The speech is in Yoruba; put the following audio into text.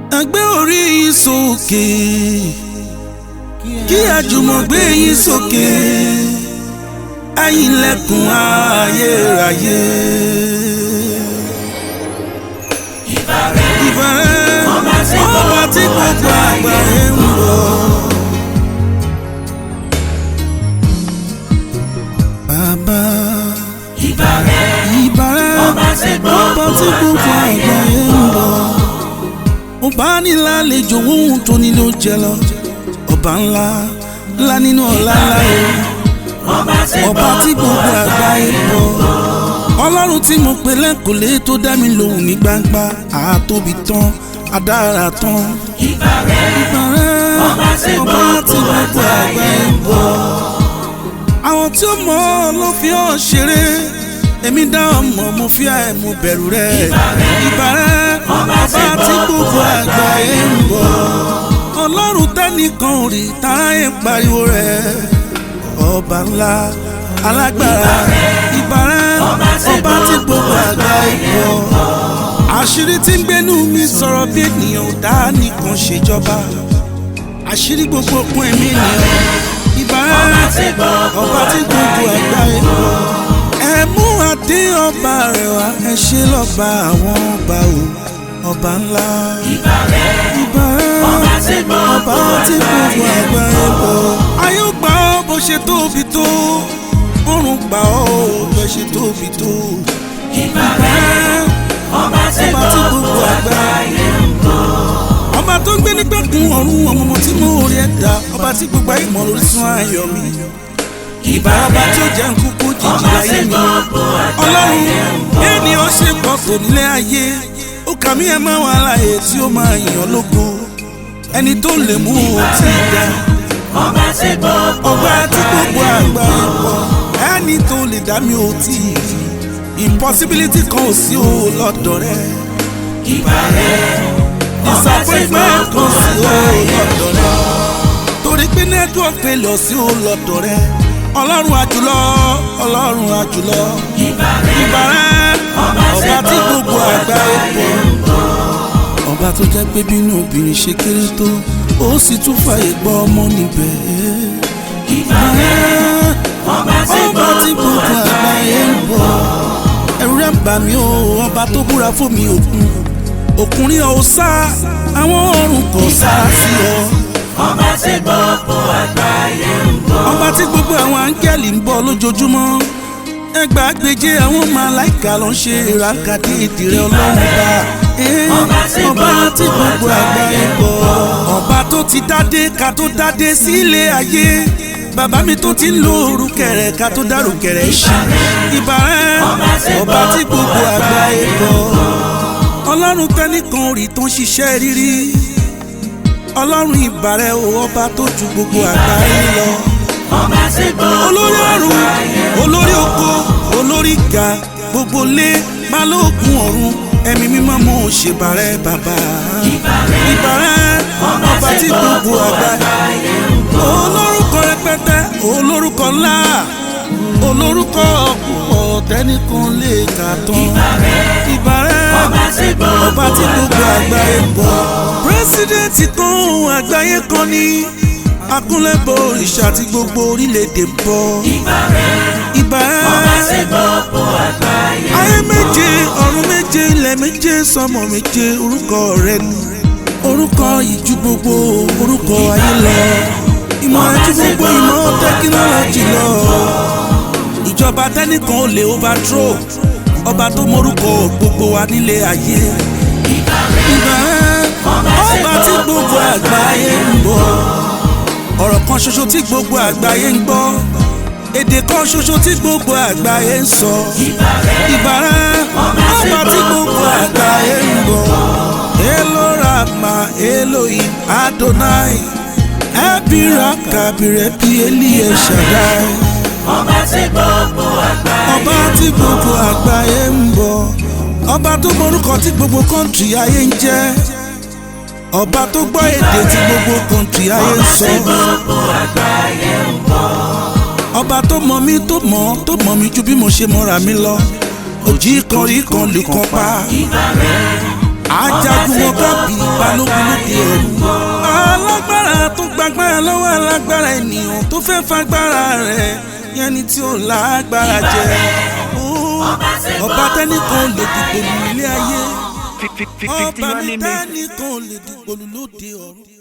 ẹgbẹ́ orí yín sókè kí àjùmọ̀ gbé yín sókè ẹ̀yin lẹ́kùn ayérayé. ìbàrẹ̀ ìbàrẹ̀ Ọba tí ọba tí gbogbo àgbáyé ń bọ̀. bàbá ìbàrẹ̀ ìbàrẹ̀ Ọba tí gbogbo ọba tí gbogbo àgbáyé ń bọ̀. ọba nílá lejò ohun tó nílò jẹ lọ ọba ńlá ńlá nínú ọlá ńlá o ọba tí ọba tí gbogbo àgbáyé ń bọ̀. ọlọ́run tí mo pè lẹ́kọ̀ọ́lé tó dá mi lóhùn ní gbangba àtóbi tán adára tán. ìbàrẹ̀ ìbàrẹ̀ Ọba tí ọba tí gbogbo gbogbo àgbáyé ń bọ̀. àwọn tí ó mọ̀ ọ́ ló fi ọ́ ṣeré èmi dá ọmọ mo fi ẹ̀ mo bẹ̀rù rẹ̀ ìbàrẹ̀ ọba tí gbogbo àgbáyé ń bọ̀. ọlọ́run tẹ́nìkan ò rí táyé ń pariwo rẹ̀ ọba ńlá alágbára ìbàrẹ̀ ọba tí gbogbo àgbáyé ń bọ̀. àṣírí tí ń gbénú mi sọ̀rọ̀ bí ènìyàn ò dá nìkan ṣèjọba àṣírí gbogbo òkun ẹ̀mí ènìyàn ìbàrẹ̀ ọba tí gbogbo àgbáyé ń bọ̀. ẹ mú adé ọba rẹ̀ wá ẹ ṣe lọ́ba àwọn ọba o ọba ńlá ìbàrẹ̀ ìbàrẹ̀ Ọba tí gbogbo ọba tí gbogbo àgbáyé ń bọ̀. ayé ó gbà ọ́ bó ṣe tóbi tó ọ̀run gbà ọ́ bó ṣe tóbi tó ìbàrẹ̀ ọba tí ọba tí gbogbo gbogbo àgbáyé àgbáyé ń bọ̀. ọba tó ń gbé nígbàkun ọ̀run ọmọ tí mo rí ẹ̀dá ọba tí gbogbo ayé mọ̀ lórí sún ayọ̀ mi ìbá ọba tí ó jẹ́ nkúkú jìjì ọba tí láyé mi gbogbo àgbáyé ọlọ́run ń bọ̀. ènìyàn ṣe pọ̀ tó nílé ayé ó kà mí ẹ̀ máa wà láàyè tí ó máa yàn lógo ẹni tó lè mú o tí ì dá ọba tí gbogbo ọba tí gbogbo àgbáyé pọ̀ ẹni tó lè dá mi ò tí ì rí impossibility kan ò sí o lọ́dọ̀ rẹ̀ ìbàrẹ̀ ọba tí disappointment gbogbo kan sí o àgbáyé ń lọ́dọ̀ rẹ̀ torí pé network failure sí o lọ́dọ̀ rẹ̀ ọlọ́run àjùlọ ọlọ́run àjùlọ ìbàrẹ̀ ìbàrẹ̀ ọba tí gbogbo àgbáyé pọ̀ ọba tó jẹ́ pé bínú obìnrin ṣe kéré tó ó sì tún fàyè gbọ́ ọmọ níbẹ̀ ìbàrẹ̀ ọba tí ọba tí gbogbo gbogbo àgbáyé ń bọ̀ ẹ̀rù rẹ̀ ń bà mí o ọba tó búra fún mi òkun òkun rí ọ sá àwọn ọ̀run kò sá sí ọ ọba tí gbogbo àgbáyé ń bọ̀. ọba tí gbogbo àwọn áńgẹ́lì ń bọ̀ lójoojúmọ́ ẹgbàágbèje àwọn màláìka ló ń ṣe ìràkàdé ìdìrẹ ọlọ́run bá Eh, Ọba tí ọba tí gbogbo gbogbo àgbáyé ń bọ̀ ọba tó ti dádé ká tó dádé sílé ayé bàbá mi tó ti ń lo orúkẹrẹ ká tó dárúkẹrẹ ṣí ìbàrẹ̀ ọba tí gbogbo àgbáyé ń bọ̀ ọlọ́run tẹ́nìkan rí tó ń ṣiṣẹ́ rírí ọlọ́run ìbàrẹ̀ o ọba tó ju gbogbo àgbáyé lọ ọba tí gbogbo olórí ọ̀run olórí oko olórí ga gbogbo lé balógun ọ̀run ẹ̀mí mímọ́ mo ṣèbàrẹ̀ bàbá ìbàrẹ̀ ọba tí gbogbo àgbáyé olórúkọ rẹpẹtẹ olórúkọ ńlá olórúkọ púpọ̀ tẹ́nìkan lè kà tán ìbàrẹ̀ ọba tí gbogbo ọba tí gbogbo àgbáyé ń bọ̀. pírẹsidẹ́ǹtì kan àgbáyé kan ní akúnlẹ̀bọ̀ òrìṣà tí gbogbo orílẹ̀-èdè ń bọ̀. ìbàrẹ̀ ìbà ọba tí gbogbo àgbáyé ayé méje ọ̀run méje ilẹ̀ méje sọmọ méje orúkọ rẹ ni orúkọ ìjú gbogbo orúkọ ayé lọ ìmọ̀ ẹjú gbogbo ìmọ̀ tẹkinọ́lọ́jì lọ ìjọba tẹnìkan ò lè overthrow ọba tó mọrúkọ gbogbo wa nílé ayé ìbàrẹ̀ ọba tí gbogbo àgbáyé ń bọ̀ ọ̀rọ̀ kan ṣoṣo tí gbogbo àgbáyé ń gbọ́ èdè kan ṣoṣo tí gbogbo àgbáyé ń sọ ìbàrẹ̀ ọba tí gbogbo àgbáyé ń bọ̀ èlò rama elohim adonai ẹbíra kàbìrẹ bí eliye shaddai ọba tí gbogbo àgbáyé ọba tí gbogbo àgbáyé ń bọ̀ ọba tó mọrúkọ tí gbogbo kọ́ńtì ayé ń jẹ́ ọba tó gbọ́ èdè tí gbogbo kọ́ńtì ayé ń sọ tí gbogbo àgbáyé ń bọ̀. ọba tó mọ mí tó mọ tó mọ mí ju bí mo ṣe mọra mi lọ òjì kan rí kan lè kan pa ìbàrẹ̀ ajagun mọ́gàbí balógun lóde ẹ̀rù. alágbára tó gbàgbára lọ́wọ́ alágbára ènìyàn tó fẹ́ fagbára rẹ̀ yẹni tí ó lágbára jẹ. ọba tẹ́nìkan lè dìgbò lù ilé ayé. ọba mi tẹ́nìkan lè dìgbò lù lóde ọ̀run.